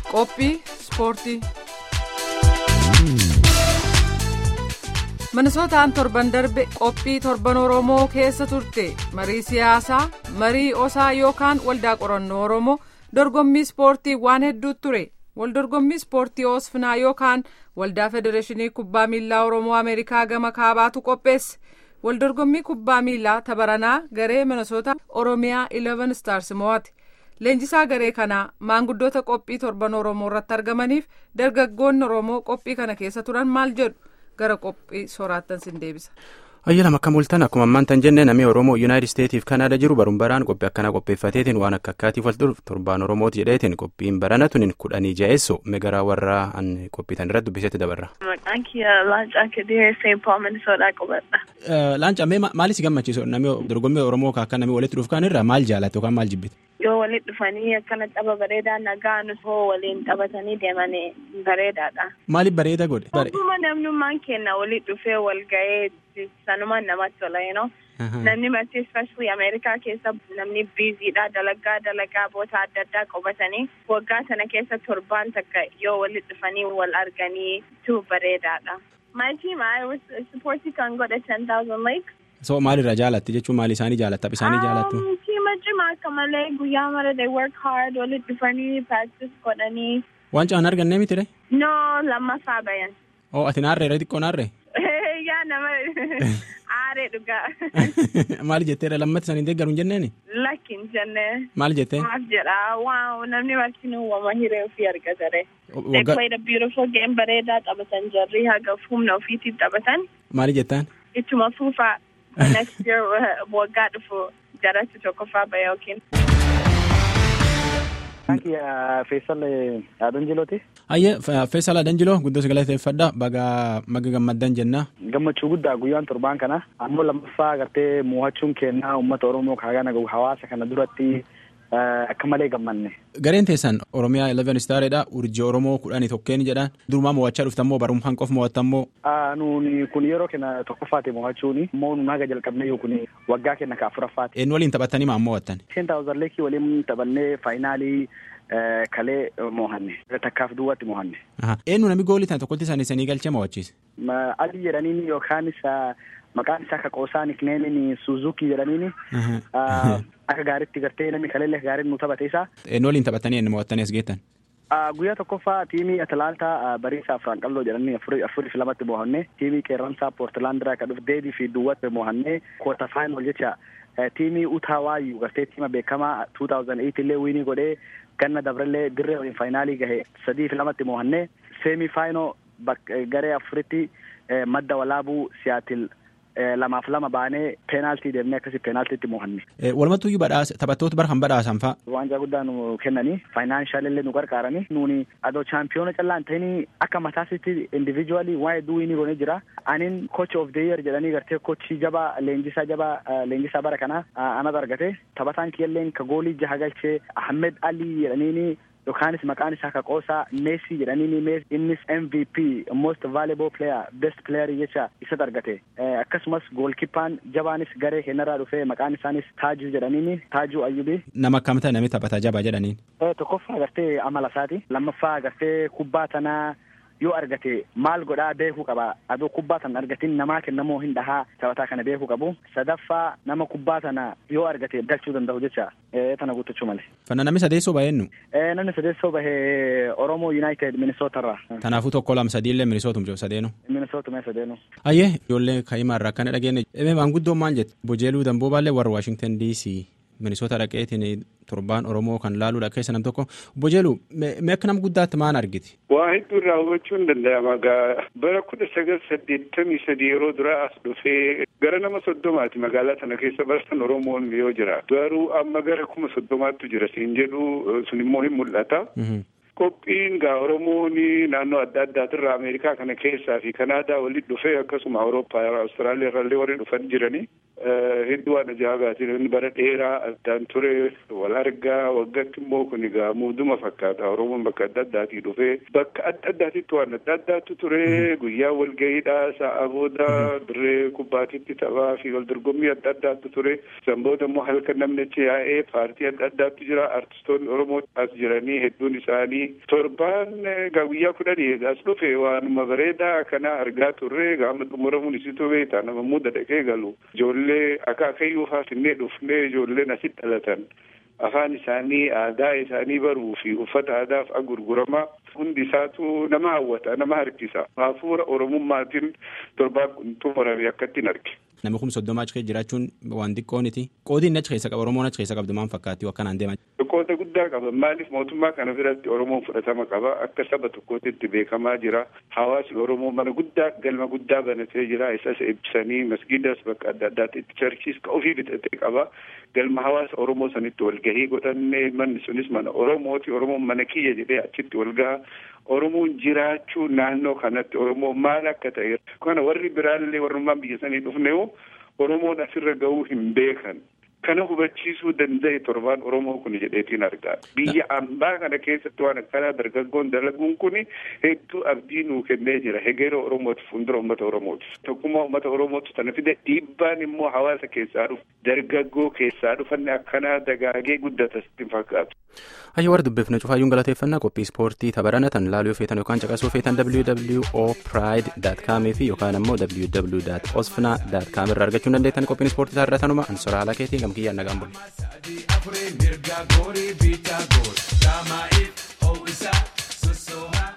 Qophii ispoortii. Minisootaan torban darbe qophii torban Oromoo keessa turte marii siyaasaa marii osaa yookaan waldaa qorannoo Oromoo dorgommii ispoortii waan hedduutu ture waldorgommii ispoortii oosfinaa yookaan waldaa federeeshinii kubbaa miilaa Oromoo Ameerikaa gama kaabaatu qopheesse waldorgommii kubbaa miilaa tabaranaa garee minisoota Oromiyaa 11 stars mo'ate. Leenjisaa garee kanaa maanguddoota qophii torban Oromoo irratti argamaniif dargaggoonni Oromoo qophii kana keessa turan maal jedhu gara qophii sooraattan sin deebisa. Ayyalam akka mul'atan akkuma ammaan tan jennee namni Oromoo Yuunaayitid Isteetiif Kanaada jiru baruun baraan qophii akkanaa qopheeffateetiin waan akka akkaatiif wal turu torbaan Oromooti jedheetiin qophiin barana tuniin kudhanii ja'eessoo megaraa warra qophiitan irratti dubbisetti dabarra. Maqaan kiyya Laancaa Kediree St. Paul Minnesota qubadha. Laancaa mee maaliif si gammachiisu namni dorgommii Oromoo akka namni walitti dhufu kan irraa maal jaalatte yookaan maal jibbite? Yoo walitti dhufanii akkana tapha bareedaa nagaa nusoo waliin taphatanii deeman bareedaadha. Maaliif bareeda godhe? Akkuma namnummaan kenna walitti dhufee wal ga'ee sanumaan namatti tola yoo namni marti especially Ameerikaa keessa namni biiziidha dalagaa dalagaa boota adda addaa qabatanii waggaa sana keessa torbaan takka yoo walitti dhufanii wal arganii tu bareedaadha. My team I was supporting kan godhe 10,000 likes. So maalirraa jaalatti jechuun maali isaanii jaalatta isaanii jaalattu? Tiima cimaa akka malee guyyaa mara they work hard walitti dhufanii practice godhanii. Waan caan argannee mitire? No lammaffaa bayan. Oo ati naarree irra xiqqoo naarree? Yaa nama aaree dhugaa. Maali jetteera lammatti isaanii deeggaruun jenneeni? Lakkin jennee. Maal jettee? Maaf jedha waaw namni martinuu wama hiree ofii argatare. They played a beautiful game bareedaa taphatan jarri haga humna ofiitiin taphatan. Maali jettaan? Ittuma fuufaa next year waggaa dhufu jaratti tokkoffaa bahe yookiin. Feesal Adanjilooti. Ayyee Feesal Adanjiloo guddoo galateeffadha baga maga gammaddan jenna. Gammachuu guddaa guyyaan torbaan kana ammoo lammaffaa gartee mo'achuun kennaa uummata Oromoo kaagana hawaasa kana duratti akka malee gammanne. Gareen teessan Oromiyaa 11 Staaredha urjii Oromoo kudhanii tokkeen jedhaan durumaa mo'achaa dhuftammoo barumsaan qofa mo'attammoo. Nuuni kun yeroo kenna tokkoffaati mo'achuuni immoo nuun haga jalqabnee kun waggaa kenna ka afuraffaati. Eenyu waliin taphattanii maal mo'attan? Seentaawuzar leekii waliin taphannee faayinaalii kalee mo'anne takkaaf duwwaatti mo'anne. Eenyu namni goolii tana tokkotti isaanii sanii galchee mo'achiise? Adii jedhaniini yookaan isa maqaan isaa kaqoosaa nikneemiin suuzukii jedhaniini. Akka gaariitti gartee namni kaleellee gaariin nu taphate isaa. Eenyu waliin taphattanii eenyu mo'attanii as geettan? Guyyaa tokkoffaa tiimii Atalantaa Bariisaa Afraan Qalloo jedhanii afurii fi lamatti mo'annee tiimii Qeerransaa Poortilaandiraa kan dhufe Deedii fi Duwwaatti mo'annee koota faayinal jecha tiimii Utaawaayyuu gartee tiima beekamaa 2008 illee wiinii godhee ganna dabrallee dirree waliin faayinaalii gahe sadii fi lamatti mo'annee seemii faayinoo garee afuritti madda walaabuu siyaatil lamaaf lama baanee peenaaltii deemnee akkasii peenaaltiitti mo'anne. Walumattuyyuu badhaasa taphattoota bara kan badhaasan fa'a. Waanjaa guddaa nu kennanii faayinaanshaal nu gargaaranii nuuni adoo chaampiyoona callaan ta'anii akka mataasitti indiviijuwaalii waa hedduu wiinii goonee jira. Aniin coach of the year jedhanii gartee kochii jabaa leenjisaa jabaa leenjisaa bara kanaa anatu argate taphataan kiyyalleen ka goolii jaha galchee Ahmed Ali jedhaniini yookaanis maqaan isaa kaqoosaa meesii jedhaniini innis MVP most valuable player best player jecha isatu argate akkasumas goolkippaan jabaanis garee kennarraa dhufee maqaan isaanis taajuu jedhaniini taajuu ayyubii. Nama akkam ta'e namni taphata jabaa jedhaniin. Tokkoffaa agartee amala isaati lammaffaa agartee kubbaa tanaa yoo argate maal godhaa beekuu qaba adoo kubbaa sana argatin namaa kennamoo hin dhahaa taphataa kana beekuu qabu sadaffaa nama kubbaa sana yoo argate galchuu danda'u jecha tana guuttachuu malee. Fanna namni sadeessoo baheennu. Namni sadeessoo bahee Oromoo United Minisootarraa. Kanaafuu tokko lama sadiillee Minisootum jiru sadeenu. Minisootumee sadeenu. Ayyee ijoollee kaa'imaarraa akkana dhageenne maanguddoon maal jette bojeeluu damboobaallee warra Waashingtan DC Minisoota dhaqeetiin torbaan Oromoo kan laaluudha keessa nam tokko bojeelu mee akka nama guddaatti maal argiti. Waa hedduu irraa hubachuu hin danda'ama gaa bara kudha sagal saddeettamii sadii yeroo duraa as dhufee gara nama soddomaati magaalaa sana keessa barsan Oromoon yoo jira garuu amma gara kuma soddomaattu jira siin jedhu sun immoo hin mul'ata. Qophiin gaa Oromoon naannoo adda addaatirraa Ameerikaa kana keessaa fi Kanaadaa walitti dhufee akkasuma Awurooppaa Awustiraaliyaa irraallee warri dhufan jiranii hedduu waan ajaa'ibaatiin inni bara dheeraa addaan ture wal argaa waggaatti immoo kun egaa muuduma fakkaata oromoon bakka adda addaatii dhufee bakka adda addaatitti waan adda addaatu ture guyyaa walgahiidhaa sa'a booda dirree kubbaatitti taphaa fi wal dorgommii adda addaatu ture san booda immoo halkan namni achi yaa'ee paartii adda addaatu jira artistoonni oromoo as jiranii hedduun isaanii torbaan egaa guyyaa kudhanii egaas dhufe waanuma bareedaa kana argaa turre gaama xumuramuun isitu beektaa nama muuda dhaqee galu ijoollee akaakayyuu finfinnee dhufnee ijoolleen asitti dhalatan afaan isaanii aadaa isaanii baruu fi uffata aadaaf gurguramaa hundi isaatu nama hawwata nama harkisa hafuura oromummaatiin torbaan kun xumurame akkattiin arge. Namni kun soddoma achi keessa jiraachuun waan xiqqooniti. Qoodiin achi keessa qaba Oromoon achi keessa qabdu maal fakkaatti akkanaan deeman. Qooda guddaa qaba maaliif mootummaa kana biratti Oromoon fudhatama qaba akka saba tokkootti beekamaa jira hawaasni Oromoo mana guddaa galma guddaa banatee jira isas eebbisanii masgiidas bakka adda addaatti charchiis ka ofii bitatee qaba galma hawaasa Oromoo sanitti walgahii godhannee manni sunis mana Oromooti Oromoon mana kiyya jedhee achitti walgaha Oromoon jiraachuu naannoo kanatti Oromoo maal akka ta'e kana warri biraallee warrummaan biyya sanii dhufne Oromoon asirra gahuu hin beekan. Kana hubachiisuu danda'e torbaan Oromoo kun jedheetiin argaa. Biyya ambaa kana keessatti waan akkanaa dargaggoon dalaguun kun hedduu abdii nuu kennee jira. Hegeera Oromootiif fuuldura uummata Oromootiif. Tokkummaa uummata Oromootu sana fide dhiibbaan immoo hawaasa keessaa dhufu dargaggoo keessaa dhufanne akkanaa dagaagee guddata sitti fakkaatu. Hayya warra dubbifne cufaayyuun galateeffannaa qophii ispoortii tapharanatan laaluu feetan yookaan caqasuu feetan www.pride.com fi yookaan ammoo www.osfna.com irraa argachuu dandeettan qophiin ispoortii taarratanuma ansoraa alaa keetii gamkiyyaan nagaan bulle.